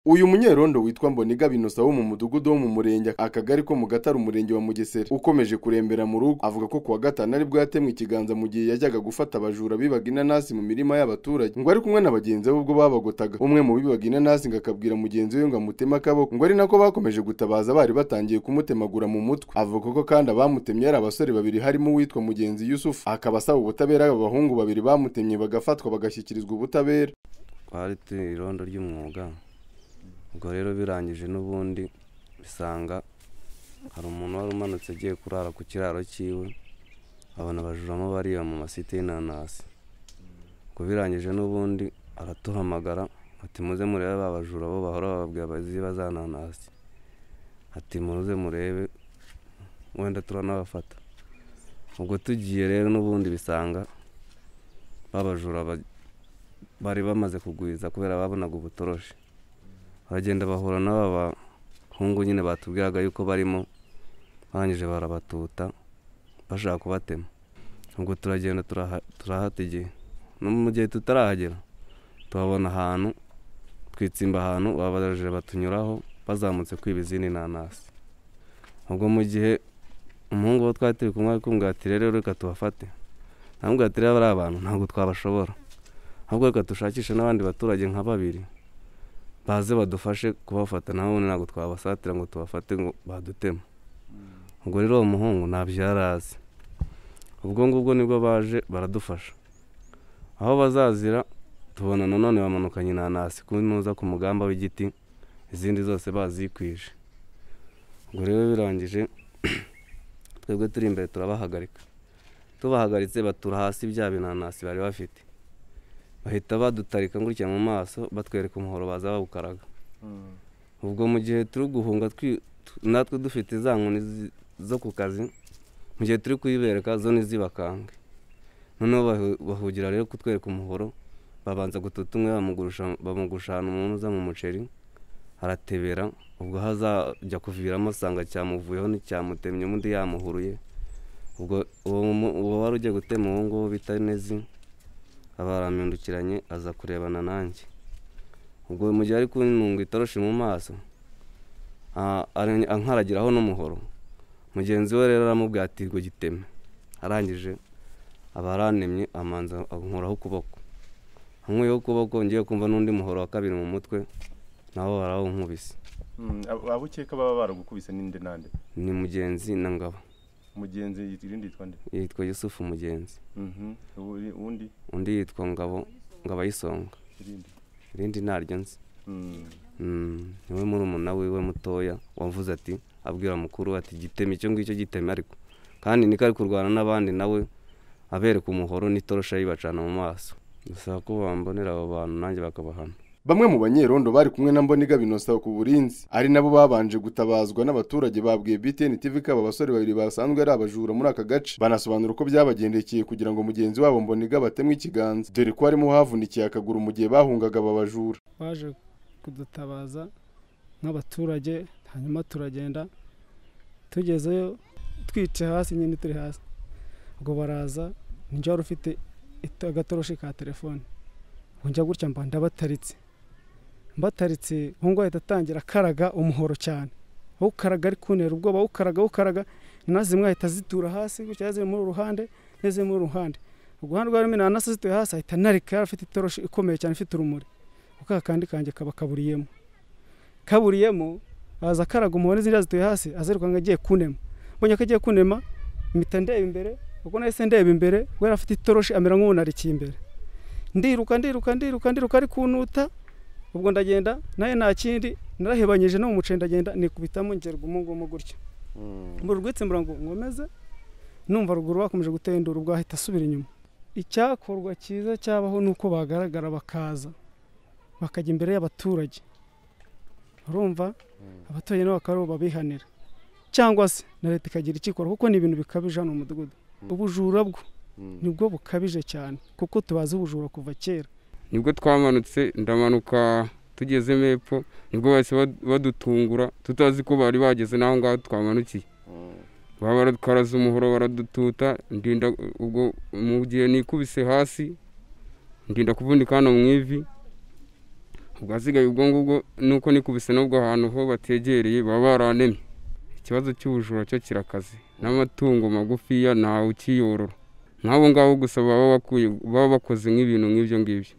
Uyu munyerondo witwa Mboniga Binosa wo mu mudugudu wo mu murenge akagari ko mu Gatare umurenge wa Mugesera ukomeje kurembera mu rugo avuga ko kuwa gatanu ari bwo yatemwe ikiganza mu gihe yajyaga gufata abajura bibaga inanasi mu mirima y'abaturage ngo ari kumwe na bagenzi be ubwo babagotaga umwe mu bibaga inanasi ngo akabwira mugenzi we ngo amuteme akaboko ngo ari nako bakomeje gutabaza bari batangiye kumutemagura mu mutwe avuga ko kandi abamutemye ari abasore babiri harimo uwitwa mugenzi Yusufu akaba asaba ubutabera abahungu babiri bamutemye bagafatwa bagashyikirizwa ubutabera twari turi irondo ry'umwuga ubwo rero birangije n'ubundi bisanga hari umuntu wari umanutse agiye kurara ku kiraro cyiwe abona abajuramo bariya mu masite y'inanasi ubwo birangije n'ubundi aratuhamagara ati muze murebe ba bajura bo bahora bababwira baziba za nanasi ati muze murebe wenda turanabafata ubwo tugiye rero n'ubundi bisanga babajura bari bamaze kugwiza kubera babonaga ubutoroshi baragenda bahura n'aba bahungu nyine batubwiraga yuko barimo barangije barabatuta bashaka kubatema ubwo turagenda turahata igihe no mu gihe tutarahagera tuhabona ahantu twitsimba ahantu babajije batunyuraho bazamutse kwiba izindi nanasi ubwo mu gihe umuhungu wo twari turi kumwe kumubwira ati rero reka tubafate ntabwo ati rero bari abantu ntabwo twabashobora ahubwo reka dushakishe n'abandi baturage nka babiri baze badufashe kubafata nawe ntabwo twabasatira ngo tubafate ngo badutema ubwo rero uwo muhungu ntabyo yari azi ubwo ngubwo nibwo baje baradufasha aho bazazira tubona nanone bamanukanye inanasi kunuza ku mugamba w'igiti izindi zose bazikwije ubwo rero birangije twebwe turi imbere turabahagarika tubahagaritse batura hasi bya binanasi bari bafite bahita badutarika gutya mu maso batwereka umuhoro baza bawukaraga ubwo mu gihe turi guhunga natwe dufite za nkoni zo ku kazi mu gihe turi kuyibereka zo ntizibakange noneho bahugira rero kutwereka umuhoro babanza gututa umwe bamugusha ahantu umuntu uza mu muceri aratebera ubwo hazajya kuviramo asanga cyamuvuyeho n'icyamutemye undi yamuhuruye uwo wari ugiye gutema uwo nguwo bita nezi abaramindukiranye aza kurebana nanjye ubwo mu gihe ari kuntunga itoroshi mu maso ankaragiraho n'umuhoro mugenzi we rero aramubwira ati ngo giteme arangije abarantemye amanza ankoraho ukuboko ankuyeho ukuboko ngiye kumva n'undi muhoro wa kabiri mu mutwe nawe barawunkubise abo ukeka baba baragukubise n'indi n'andi ni mugenzi na ngabo mugenzi irindi yitwa nde yitwa yusufu mugenzi undi undi yitwa ngabo ngabo ayisonga irindi ntaryo nzi niwe murumuna wiwe mutoya wavuze ati abwira mukuru ati giteme icyo ngicyo giteme ariko kandi niko ari kurwana n'abandi nawe abereka umuhoro n'itorosha yibacana mu maso dusaba ko bambonera abo bantu nanjye bakabahana bamwe mu banyerondo bari kumwe na mboniga binosa ku burinzi ari nabo babanje gutabazwa n'abaturage babwiye BTN TV ko aba basore babiri basanzwe ari abajura muri aka gace banasobanura uko byabagendekeye kugira ngo mugenzi wabo mboniga batemwe ikiganza dore ko harimo havunikiye akaguru mu gihe bahungaga aba bajura baje kudutabaza nk'abaturage hanyuma turagenda tugezeyo twicaye hasi nyine turi hasi ubwo baraza njya wari ufite agatoroshi ka telefone njya gutya mba ndabataritse mbataritse ngo ahita atangira akaraga umuhoro cyane awukaraga ari kuntera ubwoba awukaraga awukaraga na zimwe ahita zitura hasi gutya ziri muri uruhande n'iziri muri uruhande uruhande rwa rumwe nanasi zituye hasi ahita anarika afite itoroshi ikomeye cyane ifite urumuri kuko akandi kanjye kaba kaburiyemo kaburiyemo aza akaraga umuhoro n'izindi zituye hasi azirukanka agiye kunema mbonye ko agiye kunema mpita ndeba imbere ubwo nahise ndeba imbere we yari afite itoroshi amera nk'uwunarikiye imbere ndiruka ndiruka ndiruka ndiruka ari kunuta ubwo ndagenda nayo nta kindi narahebanyije no mu muceri ndagenda nikubitamo ngerwa umugumu gutya mbura urwitsimburira ngo nkomeze numva ruguru bakomeje gutendura ubwo ahita asubira inyuma icyakorwa cyiza cyabaho ni uko bagaragara bakaza bakajya imbere y'abaturage urumva abaturage nabo bakaba babihanira cyangwa se na leta ikagira ikikora kuko ni ibintu bikabije hano mu mudugudu ubujura bwo nibwo bukabije cyane kuko tubazi ubujura kuva kera nibwo twamanutse ndamanuka tugeze mepfo nibwo bahise badutungura tutazi ko bari bageze n'aho ngaho twamanukiye baba baratwaraza umuhoro baradututa ndinda ubwo mu gihe nikubise hasi ndinda kuvunika hano mu ivi ubwo ahasigaye ubwo ngubwo nuko nikubise n'ubwo ahantu ho bategereye baba baranemye ikibazo cy'ubujura cyo kirakaze n'amatungo magufiya ntawe ukiyorora nk'abo ngabo gusa baba bakuye baba bakoze nk'ibintu nk'ibyo ngibyo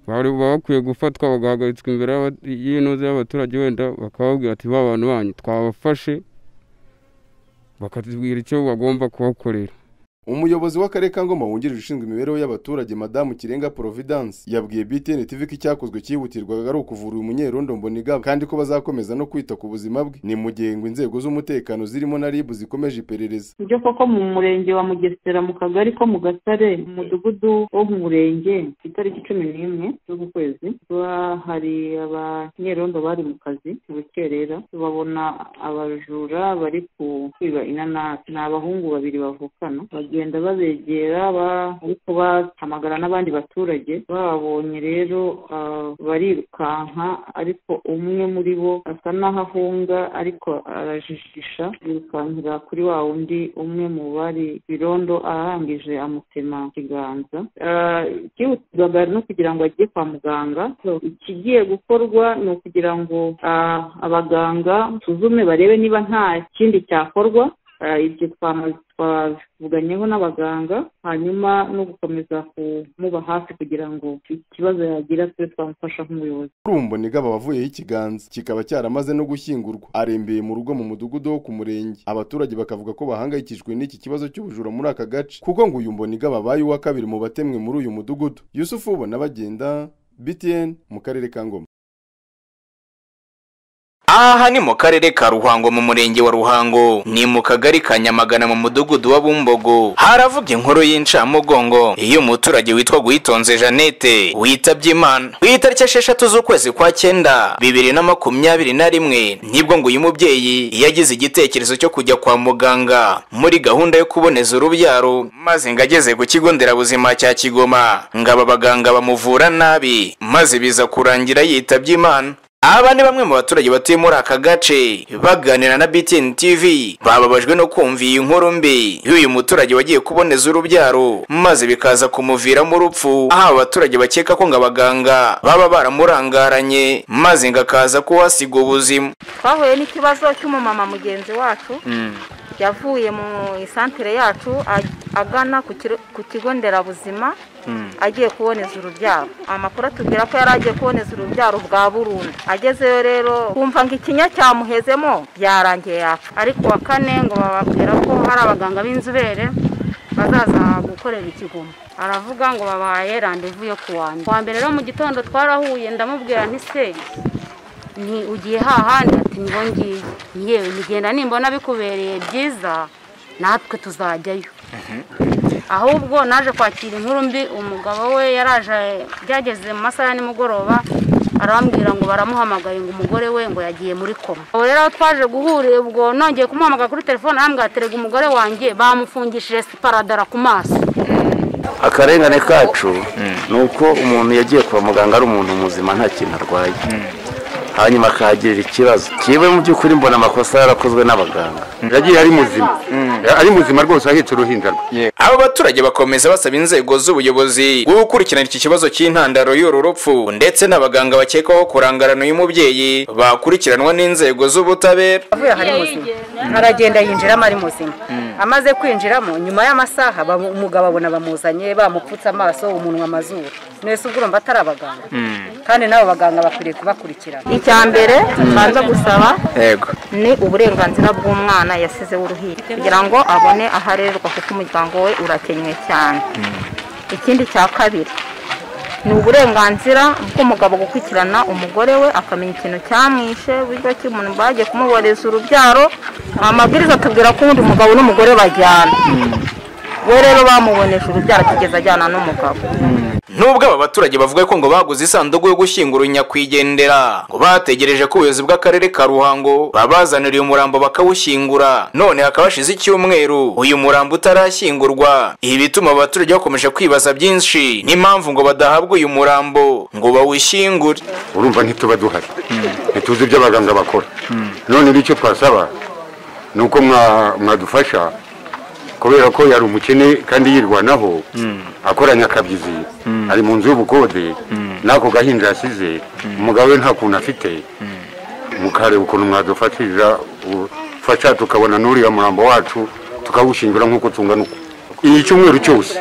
bari baba bakwiye gufatwa bagahagaritswa imbere y'aba- y'intuza y'abaturage wenda bakababwira ati ba bantu banyu twabafashe bakatubwira icyo bagomba kubakorera umuyobozi w'akarere ka ngoma wungirije ushinzwe imibereho y'abaturage madamu kirenga providence yabwiye btn tv ko icyakozwe cyihutirwaga ari ukuvura uyu munyerondo mbonigaba kandi ko bazakomeza no kwita ku buzima bwe ni mu gihe ngo inzego z'umutekano zirimo na rib zikomeje iperereza ibyo koko mu murenge wa mugesera mu kagari ko mu gasare mu mudugudu wo mu murenge ku itariki cumi n'imwe z'uku kwezi kuba hari abanyerondo bari mu kazi mu rukerera babona abajura bari ku- kwiba inanasi ni abahungu babiri bavukana bagenda babegera ba- ariko bahamagara n'abandi baturage babonye rero ah, barirukanka ariko umwe muri bo asa n'aho ahunga ariko arajijisha yirukankira kuri wa wundi umwe mu bari birondo arangije amutema ikiganza Ah, byihutirwaga no kugira ngo ajye kwa muganga So, ikigiye gukorwa ni ukugira ngo ah, abaganga basuzume barebe niba nta kindi cyakorwa Ah, ibyo twama- twavuganyeho n'abaganga hanyuma no gukomeza kumuba hafi kugira ngo ikibazo yagira tube twamufasha nk'umuyobozi kuri ubu mbonigaba wavuyeho ikiganza kikaba cyaramaze no gushyingurwa arembeye mu rugo mu mudugudu wo ku murenge abaturage bakavuga ko bahangayikishijwe n'iki kibazo cy'ubujura muri aka gace kuko ngo uyu mbonigaba abaye uwa kabiri mu batemwe muri uyu mudugudu yusufu ubona bagenda btn mu karere ka ngoma aha ni mu karere ka ruhango mu murenge wa ruhango ni mu kagari ka nyamagana mu mudugudu wa bumbogo haravuga inkuru y'incamugongo iyo umuturage witwa guhitonze jeannette witabye imana ku itariki esheshatu z'ukwezi kwa cyenda bibiri na makumyabiri na rimwe nibwo ngo uyu mubyeyi yagize igitekerezo cyo kujya kwa muganga muri gahunda yo kuboneza urubyaro maze ngo ageze ku kigo nderabuzima cya kigoma ngaba abaganga bamuvura nabi maze biza kurangira yitabye imana aba ni bamwe mu baturage batuye muri aka gace baganira na BTN TV bababajwe no kumva iyi nkuru mbi y'uyu muturage wagiye kuboneza urubyaro maze bikaza kumuviramo urupfu aho aba baturage bakeka ko ngo abaganga baba baramurangaranye maze ngo akaza kuhasiga ubuzima twahuye n'ikibazo cy'umumama mugenzi wacu yavuye mu isantere yacu a- agana ku kiro- ku kigo nderabuzima agiye kuboneza urubyaro amakuru atubwira ko yari agiye kuboneza urubyaro bwa burundu agezeyo rero kumva ngo ikinya cyamuhezemo yarangiye yapfa ariko wa kane ngo bababwira ko hari abaganga b'inzobere bazaza gukorera ikigomo aravuga ngo babahaye randevu yo kuwa mbere kuwa mbere rero mu gitondo twarahuye ndamubwira nti se ni ugiye hahandi ati nibo ngiye yewe nigenda nimbona bikubereye byiza natwe tuzajyayo ahubwo naje kwakira inkuru mbi umugabo we yaraje byageze mu masaha ya nimugoroba arambwira ngo baramuhamagaye ngo umugore we ngo yagiye muri koma ubu rero aho twaje guhurira ubwo nongeye kumuhamagara kuri telefone arambwira ati "Rega umugore wanjye bamufungishije siparadara ku maso akarengane kacu ni uko umuntu yagiye kwa muganga ari umuntu muzima nta kintu arwaye hanyuma akahagirira ikibazo kiwe mu by'ukuri mbona amakosa yarakozwe n'abaganga yagiye ari muzima ari muzima rwose ahetse uruhinja rwe aba baturage bakomeza basaba inzego z'ubuyobozi gukurikirana iki kibazo cy'intandaro y'uru rupfu ndetse n'abaganga bakekwaho kurangarana uyu mubyeyi bakurikiranwa n'inzego z'ubutabera avuye aha ari muzima aragenda yinjiramo ari muzima amaze kwinjiramo nyuma y'amasaha bamu- umugabo abona bamuzanye bamupfutse amaso umunwa amazuru mwese ubwo urumva atari abaganga kandi n'abo baganga bakwiriye kubakurikirana icya mbere tubanza gusaba yego ni uburenganzira bw'umwana yasize w'uruhinja kugira ngo abone aho arererwa kuko umuryango we urakenywe cyane ikindi cya kabiri ni uburenganzira bw'umugabo gukurikirana umugore we akamenya ikintu cyamwishe bityo ki umuntu bagiye kumuboreza urubyaro amabwiriza atubwira ko ubundi umugabo n'umugore bajyana we rero bamubonesha urubyaro kigeza ajyana n'umugabo nubwo aba baturage bavuga ko ngo baguze isanduku yo gushyingura nyakwigendera ngo bategereje ko ubuyobozi bw'akarere ka ruhango babazanira uyu murambo bakawushyingura none hakaba hashize icyumweru uyu murambo utarashyingurwa ibi bituma aba baturage bakomeje kwibaza byinshi n'impamvu ngo badahabwa uyu murambo ngo bawushyingure urumva ntituba duhari ntituzi ibyo abaganga bakora none icyo twasaba ni uko mwadufasha kubera ko yari umukene kandi yirwanaho akoranya akabyizi ari mu nzu y'ubukode n'ako gahinja yasize umugabo we nta kuntu afite mukareba ukuntu mwadufatiriza ufasha tukabona n'uriya murambo wacu tukawushyingura nk'uko tungana uku iyi cyumweru cyose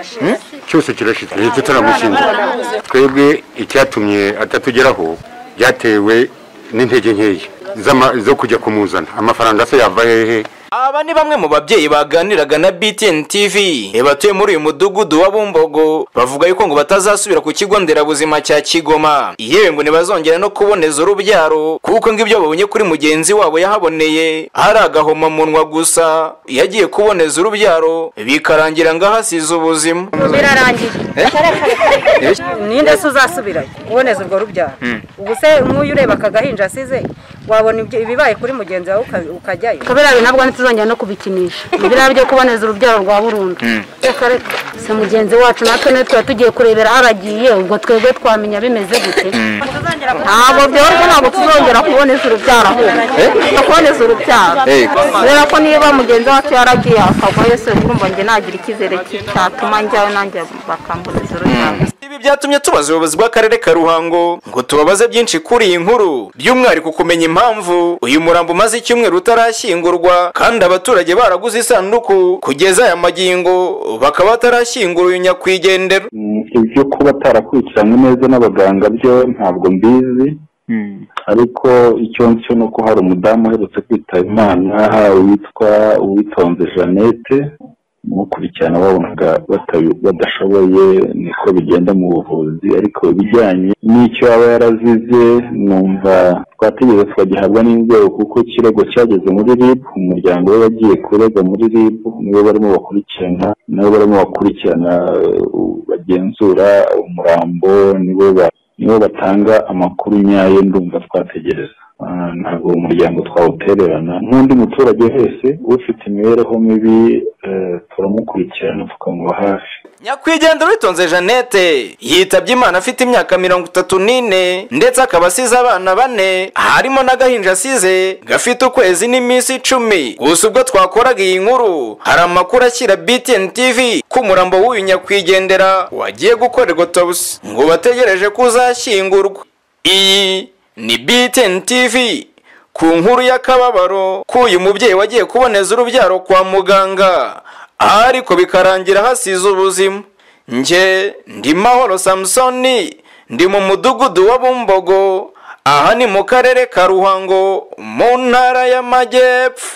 cyose kirashize leta itaramushyingura twebwe icyatumye atatugeraho byatewe n'intege nkeya z'ama- zo kujya kumuzana amafaranga se yava hehe Aba ni bamwe mu babyeyi baganiraga na BTN TV eh, batuye muri uyu mudugudu wa Bumbogo bavuga yuko ngo batazasubira ku kigo nderabuzima cya Kigoma yewe ngo ntibazongera no kuboneza urubyaro kuko ngo ibyo babonye kuri mugenzi wabo yahaboneye ari agahomamunwa gusa yagiye kuboneza urubyaro bikarangira ngo ahasize ubuzima birarangiye ninde se uzasubirayo uboneza urwo rubyaro ubwo se nk'uyu ureba aka gahinja asize wabona ibyo- ibibaye kuri mugenzi wawe uka- ukajyayo kubera bintu ntabwo ntituzongera no kubikinisha biriya byo kuboneza urubyaro rwa burundu reka reka se mugenzi wacu natwe niyo tuba tugiye kurebera aho aragiye ubwo twebwe twamenya bimeze gute ntabwo byoroshye ntabwo tuzongera kuboneza urubyaro ahubwo kuboneza urubyaro Eh. kubera ko niba mugenzi wacu yaragiye akavayo se urumva njye nagira icyizere cyatuma njyayo nanjye bakamboneza urubyaro Ibi byatumye tubaza ubuyobozi bw'akarere ka Ruhango ngo tubabaze byinshi kuri iyi nkuru by'umwihariko kumenya impamvu uyu murambo umaze icyumweru utarashyingurwa kandi abaturage baraguze isanduku kugeza aya magingo bakaba batarashyingura uyu nyakwigendera ibyo kuba atarakurikiranywe neza n'abaganga byo ntabwo mbizi ariko icyo nzi ni uko hari umudamu uherutse kwitaba imana witwa uwitonze jeannette umukurikirana wabonaga batabi- badashoboye niko bigenda mu buvuzi ariko ibijyanye n'icyo yaba yarazize numva twategereza tukagihabwa n'inzego kuko ikirego cyageze muri rib umuryango we wagiye kurega muri rib nibo barimo bakurikirana nabo barimo bakurikirana eh, bagenzura umurambo nibo ba- nibo batanga amakuru nyayo ndumva twategereza Ah, ntabwo uwo muryango twawutererana nk'undi muturage wese ufite imibereho mibi eh, turamukurikirana tukamuba hafi nyakwigendera witonze jeannette yitabye imana afite imyaka mirongo itatu n'ine ndetse akaba asize abana bane harimo n'agahinja asize gafite ukwezi n'iminsi icumi gusa ubwo twakoraga iyi nkuru hari amakuru ashyira btn tv ko umurambo w'uyu nyakwigendera wagiye gukorerwa autopsy ngo bategereje ko uzashyingurwa iyi ni btn tv ku nkuru y'akababaro ko uyu mubyeyi wagiye kuboneza urubyaro kwa muganga ariko bikarangira hasize ubuzima nge ndi mahoro samusoni ndi mu mudugudu wa bumbogo aha ni mu karere ka ruhango mu ntara y'amajyepfo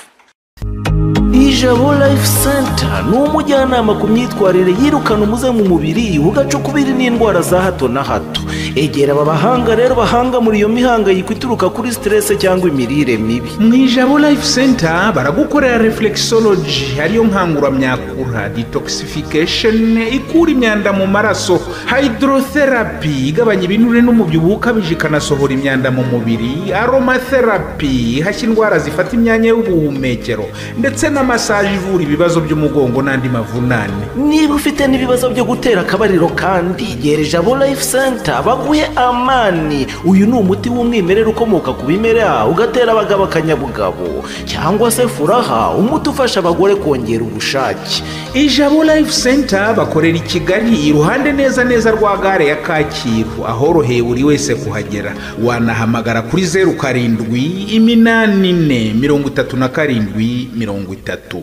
ijabo life center ni umujyanama ku myitwarire yirukana umuze mu mubiri ugacukubiri n'indwara za hato na hato egera aba bahanga rero bahanga muri iyo mihangayiko ituruka kuri siterese cyangwa imirire mibi mu ijabo life center baragukorera reflexology ariyo nkanguramyakura detoxification ikura imyanda mu maraso hydrotherapy igabanya ibinure n'umubyibuho ukabije ikanasohora imyanda mu mubiri aromatherapy ihashya indwara zifata imyanya y'ubuhumekero ndetse na massage ivura ibibazo by'umugongo n'andi mavunane niba ufite n'ibibazo byo gutera akabariro kandi gera ijabo life center baguhe amani uyu ni umuti w'umwimerere ukomoka ku bimera ugatera abagabo akanyabugabo cyangwa se furaha umuti ufasha abagore kongera ubushake ijabo life center bakorera i kigali iruhande neza neza rwa gare ya kacyiru ahoroheye buri wese kuhagera wanahamagara kuri zeru karindwi iminani ine mirongo itatu na karindwi mirongo itatu